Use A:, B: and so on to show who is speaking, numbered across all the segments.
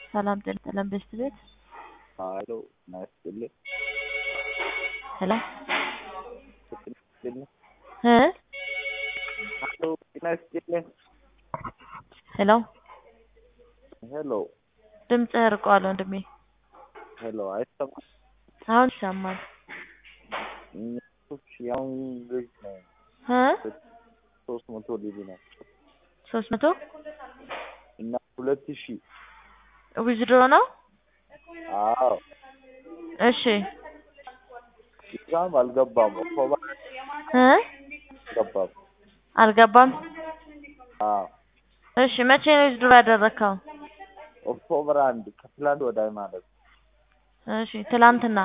A: ሰላም ጤና ይስጥልን ቤስት ቤት
B: ሀሎ ጤና ይስጥልኝ።
A: ሄሎ
B: ጤና ይስጥልኝ።
A: እ
B: ሀሎ ጤና ይስጥልኝ።
A: ሄሎ
B: ሄሎ
A: ድምፅህ ርቋል ወንድሜ።
B: ሄሎ አይሰማም?
A: አሁን ይሰማል።
B: እሺ አሁን ልጅ ነው
A: እ
B: ሶስት መቶ ሊቢ ነው
A: ሶስት መቶ
B: እና ሁለት ሺህ
A: ዊዝድሮ ነው።
B: አዎ
A: እሺ
B: እዛም አልገባም ኦክቶበር
A: እ
B: አልገባም።
A: አልገባም።
B: አዎ
A: እሺ መቼ ነው ዊዝድሮ ያደረግከው?
B: ኦክቶበር አንድ ከትላንት ወዳይ ማለት ነው።
A: እሺ ትላንትና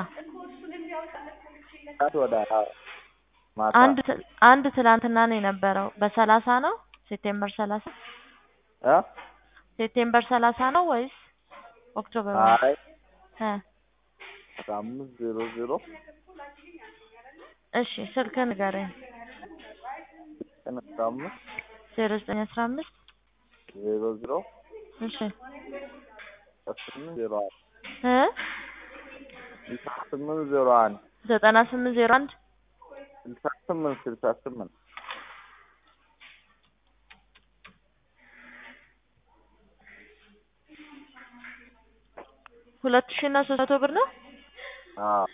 B: ከትላንት ወዳይ አዎ ማታ
A: አንድ ት- አንድ ትላንትና ነው የነበረው በሰላሳ ነው ሴፕቴምበር ሰላሳ
B: እ
A: ሴፕቴምበር ሰላሳ ነው ወይስ ኦክቶበር
B: አይ
A: እ
B: አስራ አምስት ዜሮ ዜሮ
A: እሺ ስልክህን ንገረኝ።
B: ቀን አስራ አምስት
A: ዜሮ ዘጠኝ አስራ አምስት
B: ዜሮ ዜሮ
A: እሺ
B: ስምንት ዜሮ አንድ
A: እ
B: ስልሳ ስምንት ዜሮ አንድ
A: ዘጠና ስምንት ዜሮ አንድ
B: ስልሳ ስምንት ስልሳ ስምንት
A: ሁለት ሺህ እና ሶስት መቶ ብር ነው።
B: አዎ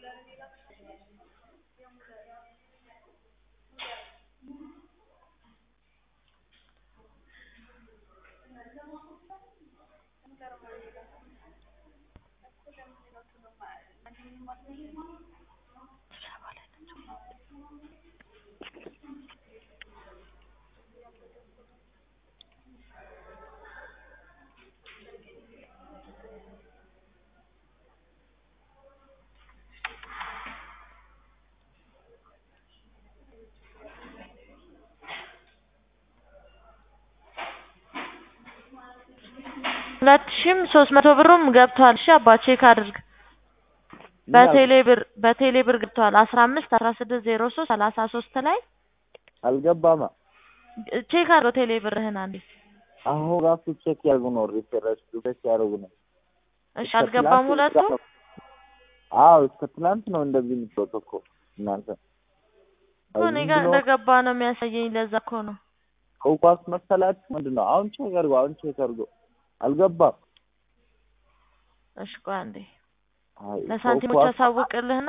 A: ሁለት ሺህም ሶስት መቶ ብሩም ገብቷል። እሺ አባ ቼክ አድርግ። በቴሌ ብር በቴሌ ብር ገብቷል። አስራ አምስት አስራ ስድስት ዜሮ ሶስት ሰላሳ ሶስት ላይ
B: አልገባማ
A: ቼክ አድርገው ቴሌ ብርህን አንዴ።
B: አሁን ራሱ ቼክ ያርጉ ነው ሪፍሬሽ ሪፍሬሽ ያደርጉ ነው።
A: እሺ አልገባም ሁለቱ
B: አዎ እስከ ትናንት ነው እንደዚህ የምትወጡ እኮ እናንተ
A: እኮ እኔ ጋር እንደገባ ነው የሚያሳየኝ። ለዛ እኮ ነው
B: ከውኳስ መሰላችሁ ምንድን ነው? አሁን ቼክ አድርጎ አሁን ቼክ አድርጎ አልገባም።
A: እሺ ቆይ አንዴ
B: አይ
A: ለሳንቲሞች
B: ከውኳስ-
A: አሳውቅልህና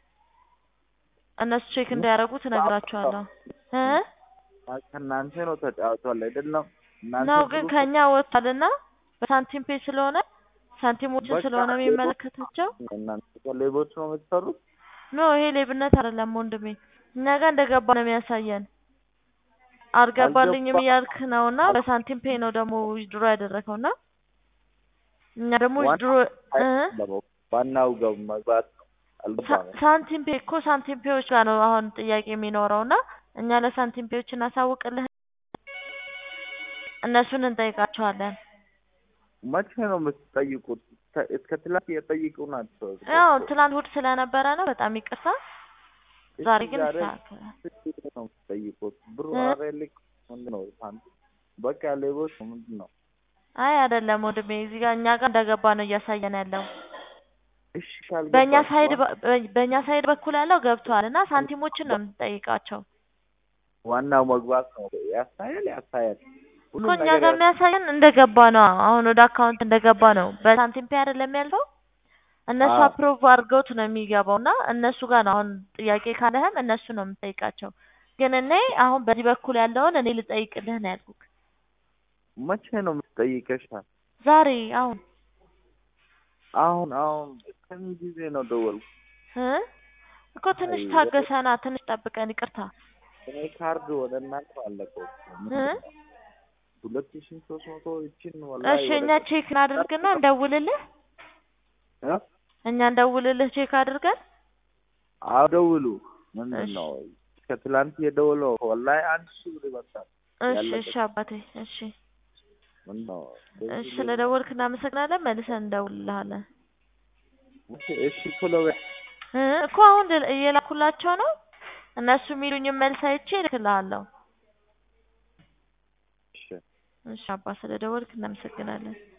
A: እነሱ ቼክ እንዲያደርጉ ትነግራቸዋለሁ እ
B: ከእናንተ ነው ተጫውቷል አይደለም? እናንተ
A: ነው ግን
B: ብሩ-
A: ከኛ ወጥቷልና በሳንቲም ፔ ስለሆነ ሳንቲሞችን
B: በቃ
A: ስለሆነ የሚመለከታቸው
B: እናንተ ከሌቦች ነው የምትሰሩት።
A: ኖ ይሄ ሌብነት አይደለም ወንድሜ። እኛ ጋር እንደገባ ነው የሚያሳየን። አልገባልኝም
B: አልገባ-
A: እያልክ ነውና በሳንቲም ፔ ነው ደግሞ ዊዝድሮ ያደረገውና እኛ ደግሞ
B: ዋና-
A: ዊዝድሮ እ
B: አይደለም፣ ዋናው ገብ መግባት ነው። አልገባም።
A: ሳ- ሳንቲም ፔ እኮ ሳንቲም ፔዎች ጋር ነው አሁን ጥያቄ የሚኖረውና እኛ ለሳንቲም ፔዎች እናሳውቅልህ እነሱን እንጠይቃቸዋለን።
B: መቼ ነው የምትጠይቁት? እስከ- እስከ ትላንት እየጠይቁ ናቸው።
A: ያው ትላንት እሑድ ስለነበረ ነው በጣም ይቅርታ።
B: እሺ፣
A: ዛሬ ግን
B: ዛሬ
A: ይስተካከላል።
B: ስንት ነው የምትጠይቁት? ብሩ
A: እ?
B: ኧረ ልክ ምንድን ነው ሳንቲም በቃ ሌቦች ነው ምንድን ነው?
A: አይ አይደለም ወንድሜ፣ እዚህ ጋር እኛ ጋር እንደገባ ነው እያሳየን ያለው።
B: እሺ ካልገባችሁ
A: በእኛ ሳይድ በ- በእኛ ሳይድ በኩል ያለው ገብቷል እና ሳንቲሞችን ነው የምንጠይቃቸው
B: ዋናው መግባት ነው። ያሳያል ያሳያል።
A: እኮ
B: ሁሉም
A: እኛ
B: ነገር
A: ጋር የሚያሳየን እንደገባ ነው። አሁን ወደ አካውንት እንደገባ ነው። በሳንቲም ፔ አይደለም ያልፈው እነሱ
B: አዎ።
A: አፕሮቭ አድርገውት ነው የሚገባው እና እነሱ ጋር ነው አሁን ጥያቄ ካለህም እነሱ ነው የምጠይቃቸው። ግን እኔ አሁን በዚህ በኩል ያለውን እኔ ልጠይቅልህ ነው ያልኩህ።
B: መቼ ነው የምትጠይቀሻል?
A: ዛሬ አሁን
B: አሁን አሁን ከምን ጊዜ ነው ደወልኩ?
A: እ እኮ ትንሽ
B: አይ፣
A: ታገሰና ትንሽ ጠብቀን ይቅርታ
B: እኔ ካርድ ወደ እናንተ አለቀው።
A: እ
B: ሁለት ሺህ ሶስት መቶ ይችን ወላሂ
A: እሺ እኛ
B: ወደ-
A: ቼክ እናድርግና እንደውልልህ
B: እ?
A: እኛ እንደውልልህ ቼክ አድርገን
B: አዎ ደውሉ። ምንድን
A: እሺ።
B: ነው እስከ ትላንት የደውለው ወላሂ አንድ ሺህ ብር ይመጣል።
A: እሺ
B: ያለበት።
A: እሺ አባቴ እሺ
B: ምንድን ነው
A: እሺ ስለደወልክ እናመሰግናለን መልሰን እንደውልልሃለን
B: እሺ እሺ ቶሎ በይ።
A: እ እኮ አሁን ል- እየላኩላቸው ነው እነሱ የሚሉኝን መልስ አይቼ እልክልሃለሁ
B: እሺ
A: እሺ አባ ስለደወልክ እናመሰግናለን